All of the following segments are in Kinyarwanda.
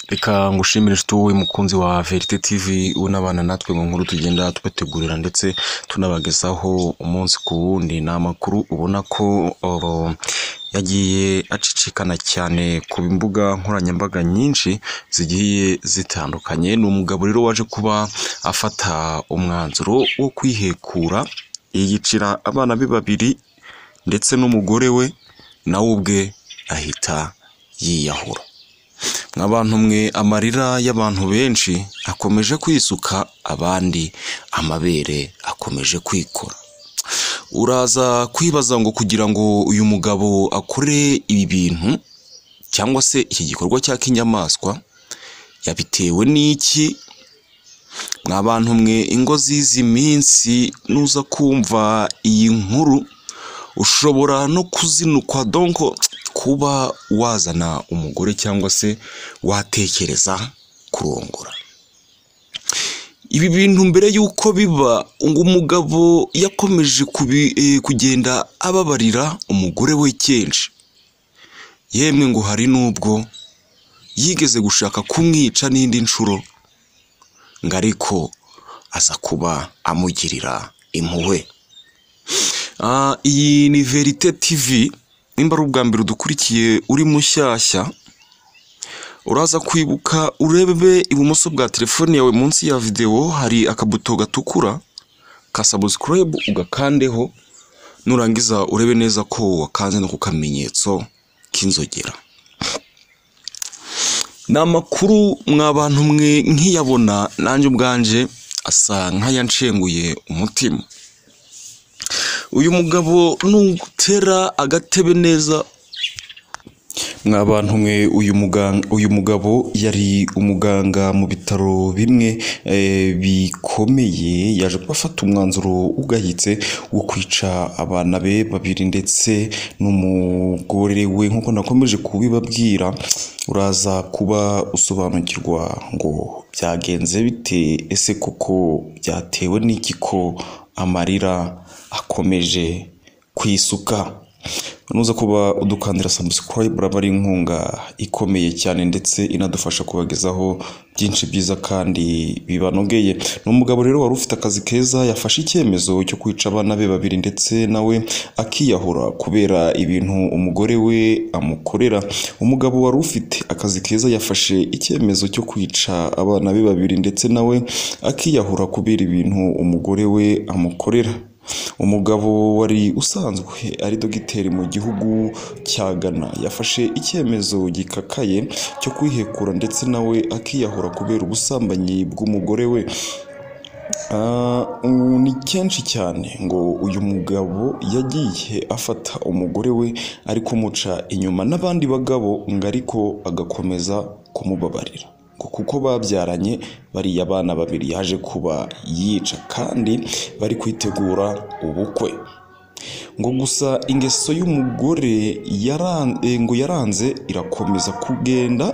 Reka ngushimire nshuti wowe mukunzi wa verite tivi unabana natwe mu nkuru tugenda tubategurira ndetse tunabagezaho umunsi ku wundi ni amakuru ubona ko yagiye acicikana cyane ku mbuga nkoranyambaga nyinshi zigiye zitandukanye ni umugabo rero waje kuba afata umwanzuro wo kwihekura yiyicira abana be babiri ndetse n'umugore we nawe ubwe ahita yiyahura nk'abantu mwe amarira y'abantu benshi akomeje kwisuka abandi amabere akomeje kwikora uraza kwibaza ngo kugira ngo uyu mugabo akore ibi bintu cyangwa se iki gikorwa cya kinyamaswa yabitewe n'iki mwabantu mwe ingo z'izi minsi nuza kumva iyi nkuru ushobora no kuzinukwa donko kuba wazana umugore cyangwa se watekereza kurongora ibi bintu mbere y'uko biba ngo umugabo yakomeje kubi- eh, kugenda ababarira umugore we kenshi yemwe ngo hari n'ubwo yigeze gushaka kumwica n'indi nshuro ngo ariko aza kuba amugirira impuhwe Ah, iyi ni verite tivi nimba ari ubwa mbere udukurikiye uri mushyashya uraza kwibuka urebe ibumoso bwa telefone yawe munsi ya videwo hari akabuto gatukura ka sabusikarayibu ugakandeho nurangiza urebe neza ko wakanze no ku kamenyetso k'inzogera ni amakuru mwa bantu mwe nkiyabona nanjye ubwanje asa nk'ayanshenguye umutima uyu mugabo nutera agatebe neza mwabantu mwe uyu muganga uyu mugabo yari umuganga mu bitaro bimwe eh, bikomeye yaje gufata umwanzuro ugayitse wo kwica abana be babiri ndetse n'umugore we nk'uko nakomeje kubibabwira uraza kuba usobanukirwa ngo byagenze bite ese koko byatewe n'iki ko amarira akomeje kwisuka nuza kuba udukandira subscribe uraba ari inkunga ikomeye cyane ndetse inadufasha kubagezaho byinshi byiza kandi bibanogeye ni umugabo rero wari ufite akazi keza yafashe icyemezo cyo kwica abana be babiri ndetse nawe akiyahura kubera ibintu umugore we amukorera umugabo wari ufite akazi keza yafashe icyemezo cyo kwica abana be babiri ndetse nawe akiyahura kubera ibintu umugore we amukorera umugabo wari usanzwe ari dogiteri mu gihugu cya ghana yafashe icyemezo gikakaye cyo kwihekura ndetse nawe akiyahura kubera ubusambanyi bw'umugore we Ah, ubu ni kenshi cyane ngo uyu mugabo yagiye afata umugore we ari kumuca inyuma n'abandi bagabo ngo ariko agakomeza kumubabarira ngo kuko babyaranye bariya bana babiri yaje kuba yica kandi bari kwitegura ubukwe ngo gusa ingeso y'umugore yaran- eh, ngo yaranze irakomeza kugenda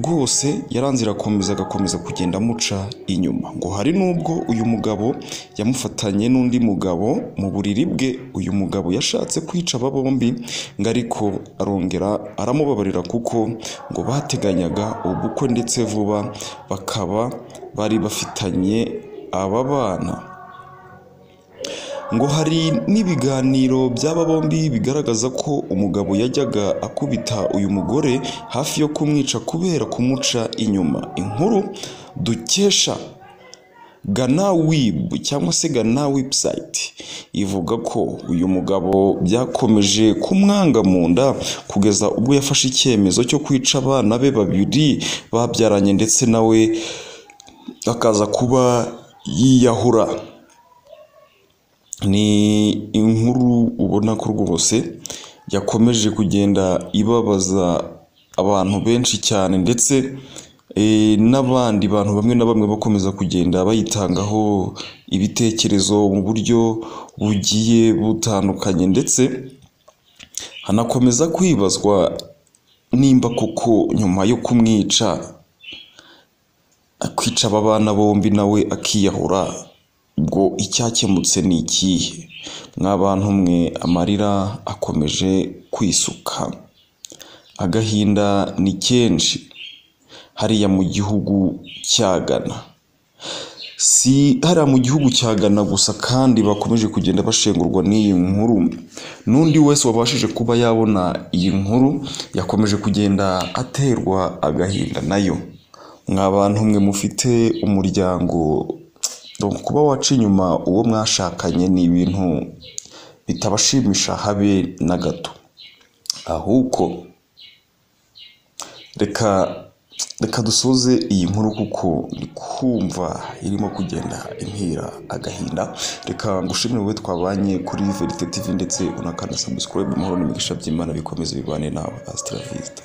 rwose yaranze irakomeza agakomeza kugenda amuca inyuma ngo hari n'ubwo uyu mugabo yamufatanye n'undi mugabo mu buriri bwe uyu mugabo yashatse kwica aba bombi ngo ariko arongera aramubabarira kuko ngo bateganyaga ubukwe ndetse vuba bakaba bari bafitanye aba bana ngo hari n'ibiganiro by'aba bombi bigaragaza ko umugabo yajyaga akubita uyu mugore hafi yo kumwica kubera kumuca inyuma inkuru dukesha gana wibu cyangwa se gana webusayiti ivuga ko uyu mugabo byakomeje kumwanga mu nda kugeza ubwo yafashe icyemezo cyo kwica abana be babiri babyaranye ndetse nawe akaza kuba yiyahura ni inkuru ubona ko rwose yakomeje kugenda ibabaza abantu benshi cyane ndetse eh, n'abandi bantu bamwe na bamwe bakomeza kugenda bayitangaho ibitekerezo mu buryo bugiye butandukanye ndetse hanakomeza kwibazwa nimba koko nyuma yo kumwica kwica aba bana bombi nawe akiyahura ubwo icyakemutse ni ikihe mwabantu mwe amarira akomeje kwisuka agahinda ni kenshi hariya mu gihugu cya Ghana si hariya mu gihugu cya Ghana gusa kandi bakomeje kugenda bashengurwa n'iyi nkuru n'undi wese wabashije kuba yabona iyi nkuru yakomeje kugenda aterwa agahinda nayo mwa bantu mwe mufite umuryango kuba waca inyuma uwo mwashakanye ni ibintu bitabashimisha habe na gato ahubwo reka reka dusoze iyi nkuru kuko ndi kumva irimo kugenda impira agahinda reka ngushimire wowe twabanye kuri verite tv ndetse unakanda subscribe amahoro n'imigisha by'imana bikomeze bibane nawe asitara vizita